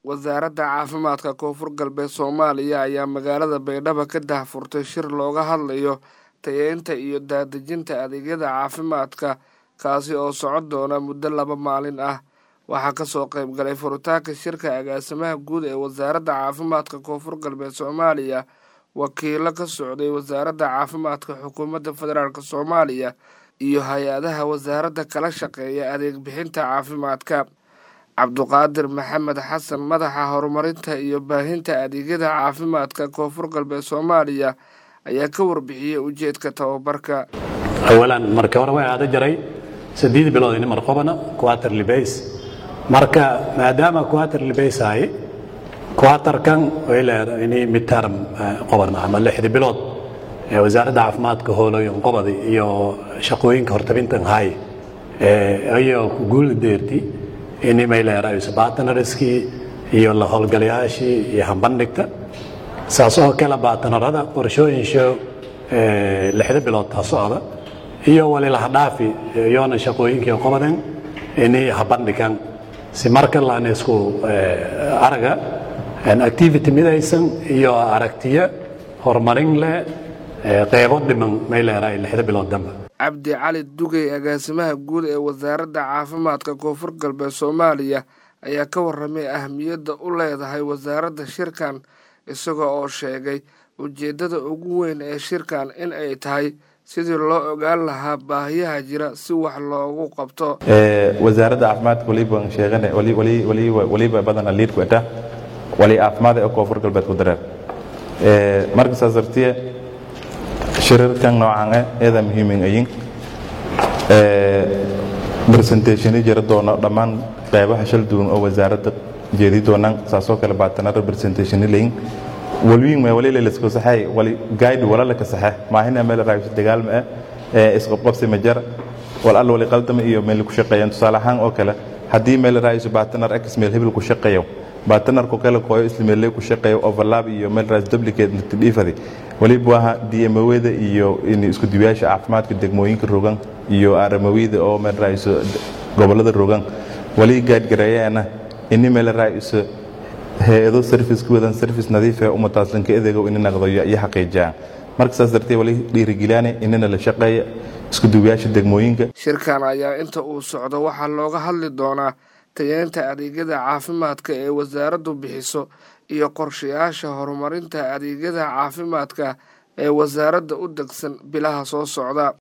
wasaaradda caafimaadka koonfur galbeed soomaaliya ayaa magaalada baydhabo ka daahfurtay shir looga hadlayo tayeynta iyo daadejinta adeegyada caafimaadka kaasi oo socon doona muddo laba maalin ah waxaa kasoo qayb galay furitaanka shirka agaasimaha guud ee wasaaradda caafimaadka koonfur galbeed soomaaliya wakiilo ka socday wasaaradda caafimaadka xukuumadda federaalk soomaaliya iyo hay-adaha wasaaradda kala shaqeeya adeeg bixinta caafimaadka cabduqaadir maxamed xasan madaxa horumarinta iyo baahinta adeegyada caafimaadka koonfur galbeed soomaaliya ayaa ka warbixiyey ujeedka tababarka awalan markii hore way aada jaray saddeed bilood ini mar qobana quaterly base marka maadaama quaterly base ahay quaterkan way leedahay ini midterm qobana ama lixdi bilood ee wasaaradda caafimaadka hooloyin qobadi iyo shaqooyinka hortabintan hay ayoo ku guula deerti ini may leedahay batanariskii iyo la howlgalayaashii iyo hambandhigta saas oo kale baatanarada qorshooyin show lixda bilood taa socda iyo walilahadhaafi iyoona shaqooyinkii qobaden ini habandhigan si marka laan isku araga activity midaysan iyo aragtiyo horumarin leh qeybo dhiman may leedahay lixda bilood dambe cabdi cali dugey agaasimaha guud ee wasaaradda caafimaadka koonfur galbeed soomaaliya ayaa ka warramay ahmiyadda u leedahay wasaaradda shirkan isaga oo sheegay ujeeddada ugu weyn ee shirkan in ay tahay sidii loo ogaan lahaa baahiyaha jira si wax loogu qabto wasaaradda caafimaadka waliba sheegan waliba badana liidku eta wali caafimaad ee koonfur galbeed ku dareer marka saas dartiye shirarkan noocan eh eeda muhiimin ayin presentationi jira doono dhammaan qeybaha shal duwan oo wasaaradda jeedi doonaan saasoo kale baatanara presentationi layin walwiin ma wali leelasku saxay wali guide wala la ka saxe maahina meel raayis dagaal ma ee isqabqabsi ma jar wal alla wali qaldama iyo meel ku shaqeeyaan tusaale ahaan oo kale haddii meel raayis baatanar x meel hebel ku shaqeeyo baatanarku kale kooyo isla meel ku shaqeeyo overlap iyo meel raayis duplicate nitidifadi waliba waa DMO-da iyo in isku diyaasha caafimaadka degmooyinka rogan iyo aramawida oo meel raayis gobolada rogan wali guide gareeyana in meel raayis hay-ado service ku wadan service nadiif ah umataaslanka adeego in naqdo iyo xaqiijiyaan marka saas darteed wali dhiirigeliyaan inana la shaqeeya isku duwayaasha degmooyinka shirkan ayaa inta uu socdo waxaa looga hadli doonaa tayeynta adeegyada caafimaadka ee wasaaraddu bixiso iyo qorshayaasha horumarinta adeegyada caafimaadka ee wasaaradda u degsan bilaha soo socda